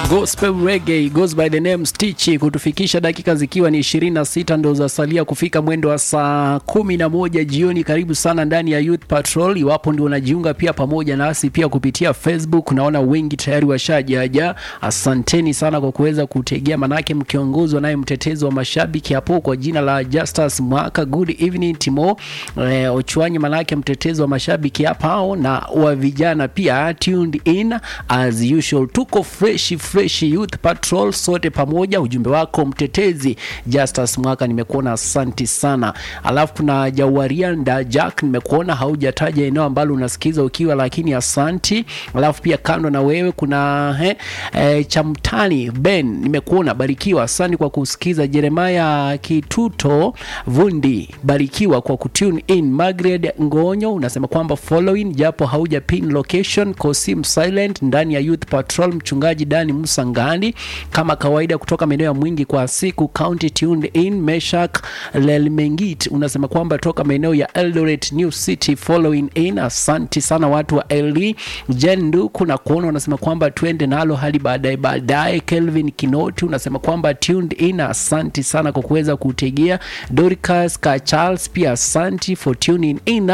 Gospel Reggae goes by the name Stitch kutufikisha dakika zikiwa ni 26 ndo zasalia kufika mwendo wa saa 11 jioni. Karibu sana ndani ya Youth Patrol. Iwapo ndio unajiunga pia pamoja nasi pia kupitia Facebook, naona wengi tayari washajaja. Asanteni sana kwa kuweza kutegea, manake mkiongozwa naye mtetezi wa mashabiki hapo kwa jina la Justus Mwaka. Good evening Timo eh, Ochwanyi, manake mtetezi wa mashabiki hapa na wa vijana pia tuned in as usual. Tuko fresh fresh Youth Patrol sote pamoja. Ujumbe wako mtetezi Justus Mwaka nimekuona, asanti sana. Alafu kuna Jawarianda Jack, nimekuona haujataja eneo ambalo unasikiza ukiwa, lakini asanti. Alafu pia kando na wewe kuna he, e, Chamtani Ben, nimekuona barikiwa, asante kwa kusikiza. Jeremiah Kituto Vundi, barikiwa kwa kutune in. Margaret Ngonyo unasema kwamba following, japo hauja pin location Kosim silent ndani ya Youth Patrol. Mchungaji Dani Musa Ngandi kama kawaida kutoka maeneo ya Mwingi kwa siku County tuned in. Meshak Lelmengit unasema kwamba toka maeneo ya Eldoret New City following in. Asanti sana watu wa LD. Jen Nduku na kuona unasema kwamba twende nalo hadi baadaye baadaye. Kelvin Kinoti unasema kwamba tuned in. Asanti sana kwa kuweza kutegea. Dorcas Ka Charles pia asanti for tuning in.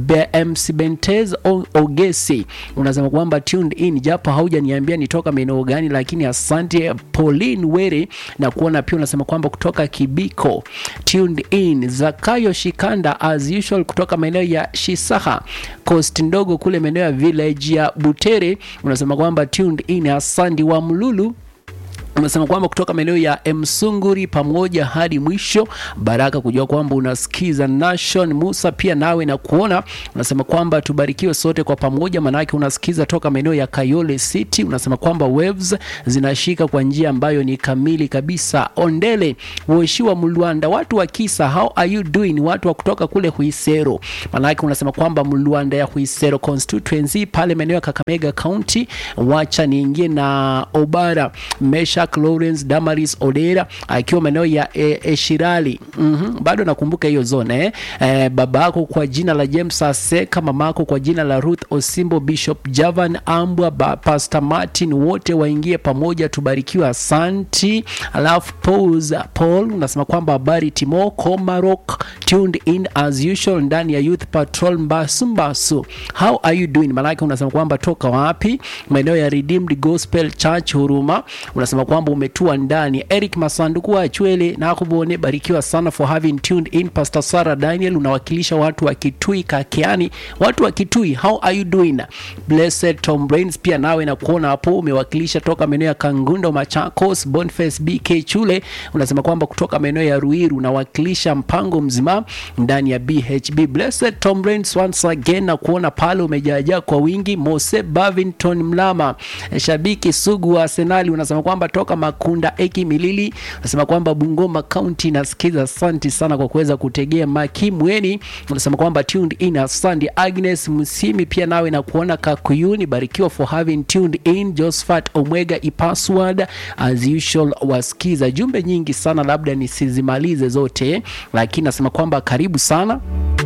BMC Bentez Ogesi unasema kwamba tuned in japo haujaniambia nitoka maeneo gani, lakini asante. Pauline Were na kuona pia unasema kwamba kutoka Kibiko tuned in. Zakayo Shikanda as usual kutoka maeneo ya Shisaha Coast ndogo kule maeneo ya village ya Butere unasema kwamba tuned in. Asante wa Mlulu unasema kwamba kutoka maeneo ya Msunguri pamoja hadi mwisho. Baraka kujua kwamba unasikiza Nation Musa pia nawe na kuona unasema kwamba tubarikiwe sote kwa pamoja, manake unasikiza toka maeneo ya Kayole City. Unasema kwamba waves zinashika kwa njia ambayo ni kamili kabisa. Ondele Weshiwa Mlwanda, watu wa Kisa, how are you doing? Watu wa kutoka kule Huisero, manake unasema kwamba Mlwanda ya Huisero constituency pale maeneo ya Kakamega County. Wacha niingie na Obara Mesha Lawrence Damaris Odera akiwa maeneo ya e, Eshirali. mm -hmm. Bado nakumbuka hiyo zone eh? E, babako kwa jina la James Aseka, mamako kwa jina la Ruth Osimbo, Bishop Javan Ambwa, Pastor Martin, wote waingie pamoja, tubarikiwe. Asanti. Alafu pause Paul unasema kwamba habari Timo Komarok tuned in as usual ndani ya Youth Patrol Mbasu Mbasu, how are you doing? Maanake unasema kwamba toka wapi? Maeneo ya Redeemed Gospel Church Huruma, unasema kwamba umetua ndani. Eric Masanduku wa Chwele na kubone, barikiwa sana for having tuned in. Pastor Sarah Daniel unawakilisha watu wa Kitui Kakiani, watu wa Kitui, how are you doing? Blessed Tom Brains pia nawe na kuona hapo umewakilisha toka maeneo ya Kangundo Machakos. Boniface BK Chule unasema kwamba kutoka maeneo ya Ruiru unawakilisha mpango mzima ndani ya BHB. Blessed Tom Brains once again na kuona pale umejaajaa kwa wingi. Mose Bavington Mlama, shabiki sugu wa Arsenal unasema kwamba toka Makunda Eki Milili unasema kwamba Bungoma County nasikiza. Asante sana kwa kuweza kutegea. Makimweni unasema kwamba tuned in. Asante Agnes Msimi pia nawe na kuona Kakuyuni, barikiwa for having tuned in. Josephat Omwega ipassword as usual wasikiza. Jumbe nyingi sana, labda nisizimalize zote, lakini nasema kwamba karibu sana.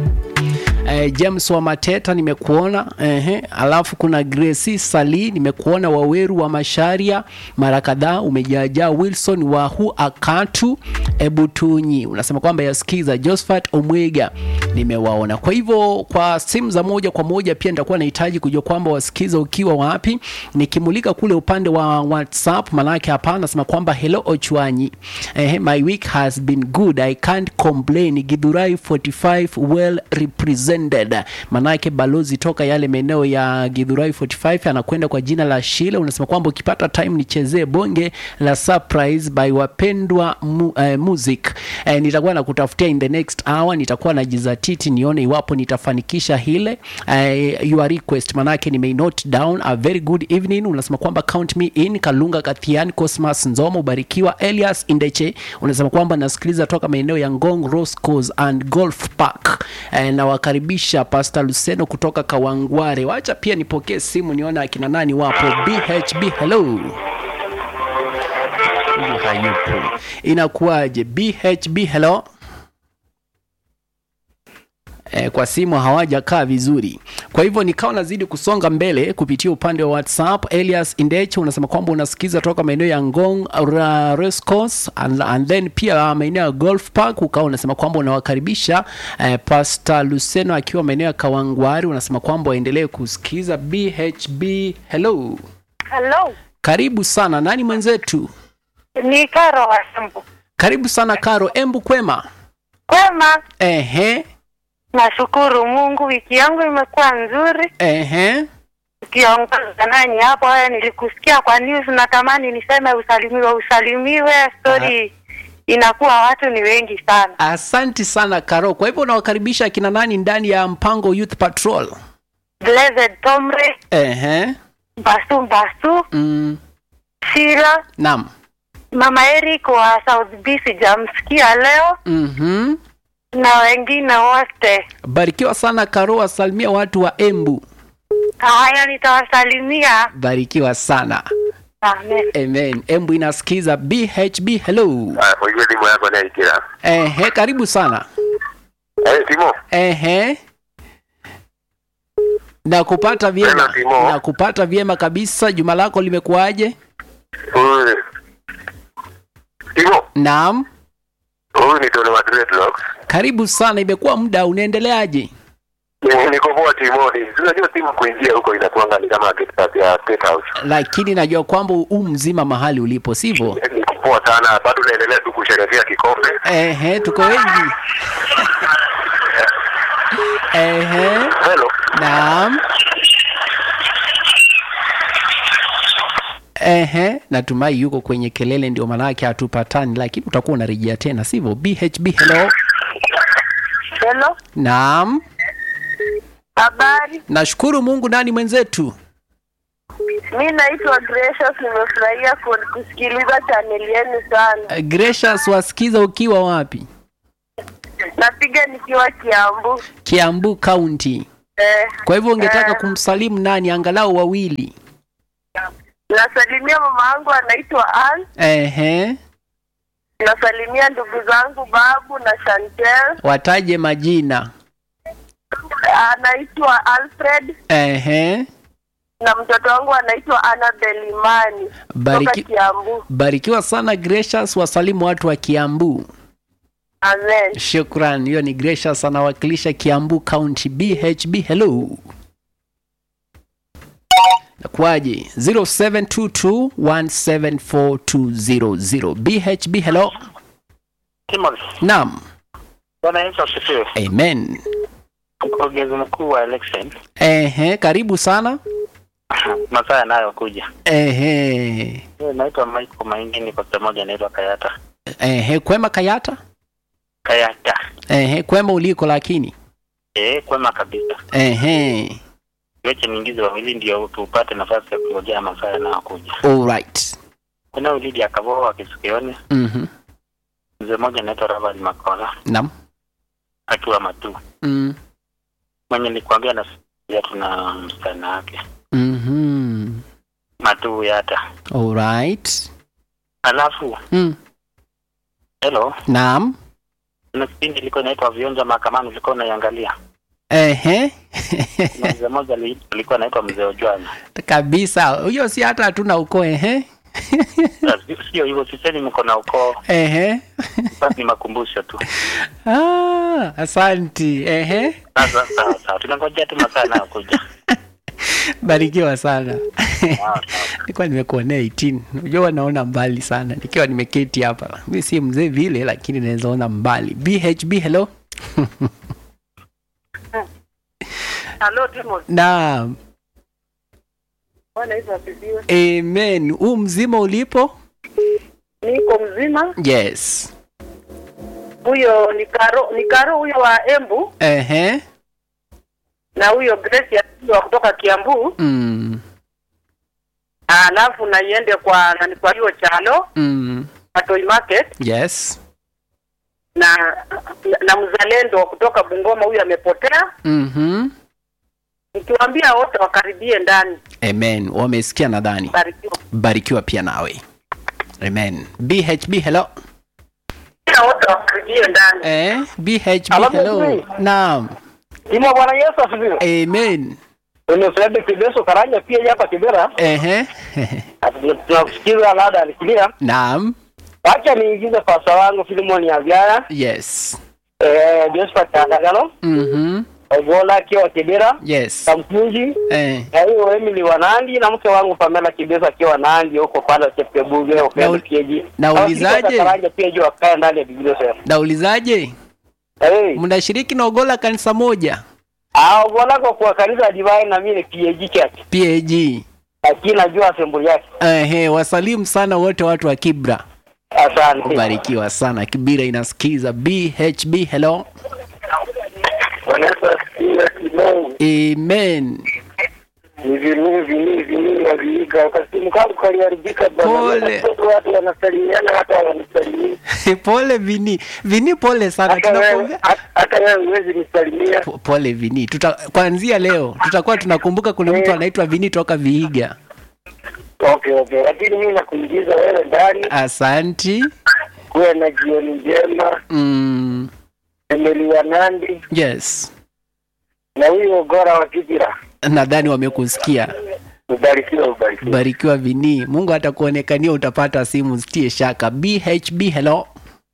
Eh, James wa Mateta nimekuona ehe. Alafu kuna Gracie Sali nimekuona, Waweru wa Masharia mara kadhaa umejaajaa. Wilson wa hu Akatu Ebutunyi unasema kwamba yasikiza. Josephat Omwega nimewaona. Kwa hivyo kwa simu za moja kwa moja pia nitakuwa nahitaji kujua kwamba wasikiza ukiwa wapi, nikimulika kule upande wa WhatsApp, manake hapa nasema kwamba hello Ochwanyi, ehe, my week has been good I can't complain. Githurai 45 well represented Manake balozi toka yale maeneo ya Githurai 45 anakwenda kwa jina la Shile. Unasema kwamba ukipata time nichezee bonge la surprise by wapendwa mu, uh, music uh, nitakuwa nakutafutia in the next hour, nitakuwa najizatiti nione iwapo nitafanikisha hile uh, your request, manake nime note down. A very good evening. Unasema kwamba count me in. Kalunga Kathian Cosmas Nzomo, ubarikiwa. Elias Indeche unasema kwamba nasikiliza toka maeneo ya Ngong Roscoe and Golf Park uh, na wakaribisha Pastor Luceno kutoka Kawangware. Wacha pia nipokee simu nione akina nani wapo. BHB, hello. Huyu hayupo, inakuwaje? BHB, hello. eh, kwa simu hawajakaa vizuri. Kwa hivyo nikawa nazidi kusonga mbele kupitia upande wa WhatsApp. Elias Indech unasema kwamba unasikiza toka maeneo ya Ngong ra- Race Course and, and then pia maeneo ya Golf Park, ukawa unasema kwamba unawakaribisha eh, Pastor Luceno akiwa maeneo ya Kawangwari, unasema kwamba waendelee kusikiza BHB. Hello, Hello. karibu sana. Nani mwenzetu? Ni Karo wa Embu. Karibu sana Karo. Embu kwema? Kwema, Ehe, nashukuru Mungu, wiki yangu imekuwa nzuri. ehe. Ukiongoza nani hapo, haya nilikusikia kwa news, natamani niseme usalimiwe, usalimiwe. Story inakuwa watu ni wengi sana. Asanti sana Karo. Kwa hivyo unawakaribisha akina nani ndani ya mpango Youth Patrol? Blessed Tomre, Ehe. Basu Basu, Mm. Shira, Naam. Mama Eric wa South B sijamsikia leo Mhm. na wengine wote. Barikiwa sana Karo, wasalimia watu wa Embu. Haya, nitawasalimia. Barikiwa sana. Amen. Amen. Embu inasikiza BHB. Hello. Ah, ujue timu yako naikira. Ehe, karibu sana. Eh, Timo. Ehe. Na kupata vyema. Hello, Timo. Na kupata vyema kabisa. Juma lako limekuwaje? Huyu. Timo. Naam. Huyu ni Tony wa Dreadlocks. Karibu sana. Imekuwa muda, unaendeleaje? Ni- Niko poa Timo. Ni- Unajua timu kuingia huko inakuanga ni kama gate pass ya State House. Lakini najua kwamba u mzima mahali ulipo, sivyo? Niko poa sana. Bado naendelea tu kusherehekea kikombe. Ehe, tuko wengi. Ehe, Hello. naam. Ehe, natumai yuko kwenye kelele ndio maanake hatupatani, lakini utakuwa unarejea tena, sivyo? BHB, hello. Hello. Naam, Habari. nashukuru Mungu. Nani mwenzetu? Mi naitwa Gracious, nimefurahia ku- kusikiliza chaneli yenu sana. Eh, Gracious, wasikiza ukiwa wapi? Napiga nikiwa Kiambu. Kiambu County. Eh, Kwa hivyo ungetaka eh, kumsalimu nani, angalau wawili? nasalimia mama yangu anaitwa Ann. Ehe, Nasalimia ndugu zangu Babu na Chantel. wataje majina. Anaitwa Alfred Ehe. na mtoto wangu anaitwa Annabel Imani kutoka Bariki, Kiambu. barikiwa sana Gracious, wasalimu watu wa Kiambu. Amen. Shukran, hiyo ni Gracious anawakilisha Kiambu County. BHB, hello. Nakuaje? 0722174200. BHB, hello. Timothy, Naam. Bwana Yesu asifiwe. Amen. Mkurugenzi mkuu wa election, Ehe, karibu sana. masaa yanayokuja. Ehe. Mimi naitwa Michael Maingi, niko sehemu moja inaitwa Kayata. Ehe, kwema Kayata? Kayata. Ehe, kwema uliko lakini. Eh, kwema kabisa. Ehe. Weche niingize wawili ndio tupate nafasi ya kungojea masaa yanayokuja. All right. Kuna ulidi akavoa wa Kisikioni, Mhm. mzee mmoja anaitwa Raval Makola Naam. akiwa Matu. Mm. Mwenye nilikwambia na tuna msichana wake Mhm. Matu Yata. All right. Alafu Mm. hello, Naam. kuna kipindi ilikuwa inaitwa Vionja Mahakamani, ulikuwa unaiangalia. Ehe. Na mzee mmoja ali- alikuwa anaitwa mzee Ojwani. Kabisa. Huyo si hata hatuna ukoo ehe. Sio hivyo, sisemi mko na ukoo, Ehe. basi ni makumbusho tu. Ah, asanti. Ehe. Sasa sawa sawa, tunangojea tu masaa yanayokuja. Barikiwa sana. Sawa, sawa. Nilikuwa nimekuonea 18. Unajua naona mbali sana. Nikiwa nimeketi hapa. Mimi si mzee vile lakini naweza ona mbali. BHB hello. Hello Timothy. Naam. Bwana Yesu asifiwe. Amen. Huu mzima ulipo? Niko mzima. Yes. Huyo ni Karo, ni Karo huyo wa Embu Ehe. na huyo Grace ya wa kutoka Kiambu. Mm. Alafu na iende kwa nani kwa hiyo chalo Mm. Atoi Market Yes. na na mzalendo wa kutoka Bungoma huyu amepotea. Mhm. Nikiwaambia wote wakaribie ndani. Amen. Wamesikia nadhani. Barikiwa. Barikiwa pia nawe. Amen. BHB hello. Wote wakaribie ndani. Eh, BHB Hello, hello. Mzee. Naam. Timo, Bwana Yesu asifiwe. amen Ni Fred Kibeso Karanja pia hapa Kibera. ehe Tunakusikiza labda alikilia. naam Wacha niingize pasa wangu Filimoni ya Vyaya. yes Eh, Josephat Andagano. mhm Ogola akiwa Kibera. yes Kamkunji. eh Na hiyo Emily wa Nandi na mke wangu Pamela Kibeso akiwa Nandi huko pale Chepkebuge Na upendo ul- kieji. naulizaje? Karanja pia juu akae ndani ya Biblia sasa. naulizaje Eh. mnashiriki na ogola kanisa moja Ah, Ogola kwa kwa kanisa Divine na mimi ni PAG Church. pag Lakini najua assembly yake. ehe wasalimu sana wote watu wa kibra Asante. barikiwa sana kibira inasikiza bhb hello Bwana Yesu asifiwe Timo. amen Ni vini vini vini ya viiga. Kasimu kangu kaliharibika bwana. Pole. Watoto Watu wanasalimiana hata wanisalimii. pole vini vini pole sana Hata wewe tunakuombea hata- hata wewe huwezi nisalimia. Po- pole vini tuta kuanzia leo tutakuwa tunakumbuka kuna mtu anaitwa vini toka viiga Okay, okay. Lakini mimi nakuingiza wewe ndani. asanti Kuwe na jioni njema. mm, Emily wa Nandi yes na huyo Ogora wa Kibira. nadhani wamekusikia Ubarikiwe, ubarikiwe. barikiwa vini mungu atakuonekania utapata simu sitie shaka bhb hello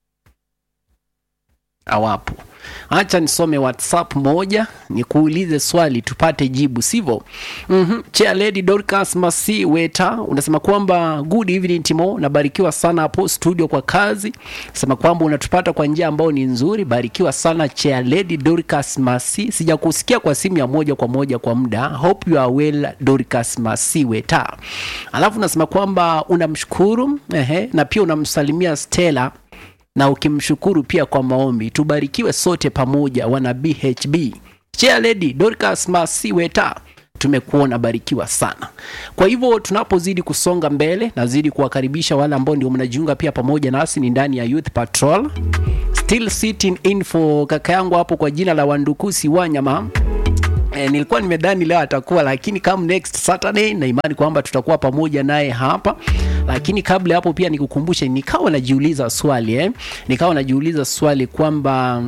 awapo acha nisome whatsapp moja nikuulize swali tupate jibu sivyo mm-hmm. chair lady dorcas masi weta unasema kwamba good evening timo nabarikiwa sana hapo studio kwa kazi sema kwamba unatupata kwa njia ambayo ni nzuri barikiwa sana chair lady dorcas masi sijakusikia kwa simu ya moja kwa moja kwa muda hope you are well dorcas masi weta alafu unasema kwamba unamshukuru ehe, na pia unamsalimia stella na ukimshukuru pia kwa maombi tubarikiwe sote pamoja wana bhb chair lady dorcas masiweta tumekuona barikiwa sana kwa hivyo tunapozidi kusonga mbele nazidi kuwakaribisha wale ambao ndio mnajiunga pia pamoja nasi ni ndani ya youth patrol still sitting in for kaka yangu hapo kwa jina la wandukusi wanyama E, nilikuwa nimedhani leo atakuwa lakini come next Saturday na imani kwamba tutakuwa pamoja naye hapa lakini kabla ya hapo pia nikukumbushe nikawa najiuliza swali eh? nikawa najiuliza swali kwamba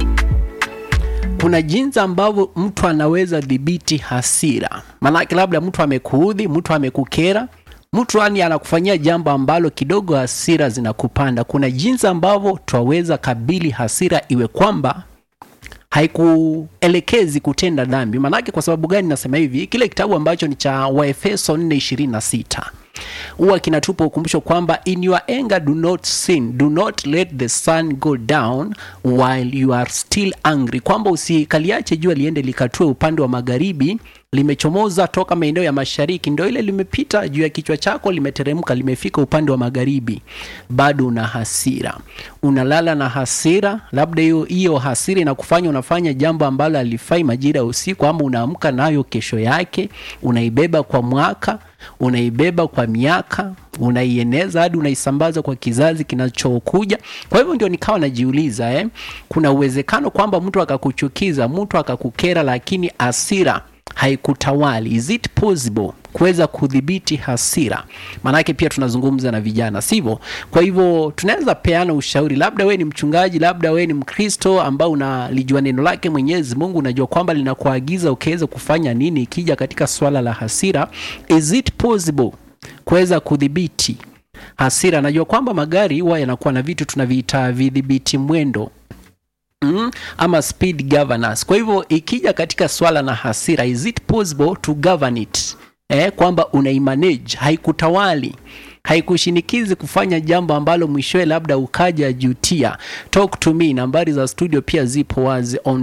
kuna jinsi ambavyo mtu anaweza dhibiti hasira maanake labda mtu amekuudhi mtu amekukera mtu yani anakufanyia jambo ambalo kidogo hasira zinakupanda kuna jinsi ambavyo twaweza kabili hasira iwe kwamba haikuelekezi kutenda dhambi maanake kwa sababu gani nasema hivi kile kitabu ambacho ni cha waefeso 426 huwa kinatupa ukumbusho kwamba in your anger do not sin do not let the sun go down while you are still angry kwamba usikaliache jua liende likatue upande wa magharibi limechomoza toka maeneo ya mashariki ndo ile limepita juu ya kichwa chako limeteremka limefika upande wa magharibi bado una hasira unalala na hasira labda hiyo hiyo hasira inakufanya unafanya jambo ambalo alifai majira ya usiku ama unaamka nayo kesho yake unaibeba kwa mwaka unaibeba kwa miaka unaieneza hadi unaisambaza kwa kizazi kinachokuja kwa hivyo ndio nikawa najiuliza eh, kuna uwezekano kwamba mtu akakuchukiza mtu akakukera lakini hasira haikutawali is it possible kuweza kudhibiti hasira maanake pia tunazungumza na vijana sivyo kwa hivyo tunaweza peana ushauri labda we ni mchungaji labda we ni mkristo ambao unalijua neno lake mwenyezi mungu unajua kwamba linakuagiza ukiweza kufanya nini ikija katika swala la hasira is it possible kuweza kudhibiti hasira najua kwamba magari huwa yanakuwa na vitu tunaviita vidhibiti mwendo mm, ama speed governance kwa hivyo ikija katika swala na hasira is it possible to govern it eh, kwamba unaimanage haikutawali haikushinikizi kufanya jambo ambalo mwishowe labda ukaja jutia talk to me nambari za studio pia zipo wazi on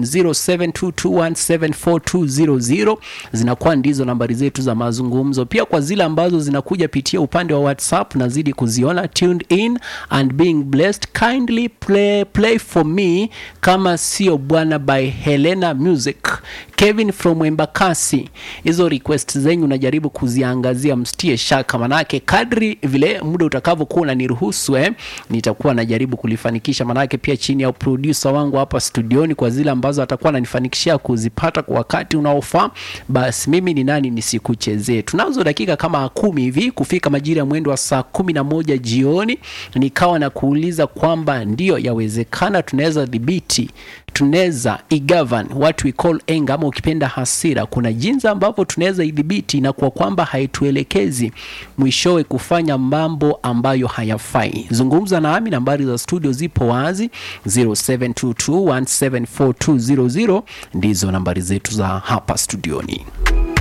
0722174200 zinakuwa ndizo nambari zetu za mazungumzo pia kwa zile ambazo zinakuja pitia upande wa whatsapp nazidi kuziona tuned in and being blessed kindly play, play for me kama sio bwana by helena music kevin from embakasi hizo request zenyu unajaribu kuziangazia mstie shaka manake kadri vile muda utakavyokuwa unaniruhusu eh, nitakuwa najaribu kulifanikisha manake pia chini ya produsa wangu hapa studioni kwa zile ambazo atakuwa ananifanikishia kuzipata kwa wakati unaofaa basi mimi ni nani nisikuchezee tunazo dakika kama kumi hivi kufika majira ya mwendo wa saa kumi na moja jioni nikawa na kuuliza kwamba ndiyo yawezekana tunaweza dhibiti tunaweza igovern what we call anger ama ukipenda hasira kuna jinsi ambavyo tunaweza idhibiti na kwa kwamba haituelekezi mwishowe kufanya mambo ambayo hayafai zungumza nami nambari za studio zipo wazi 0722174200 ndizo nambari zetu za hapa studioni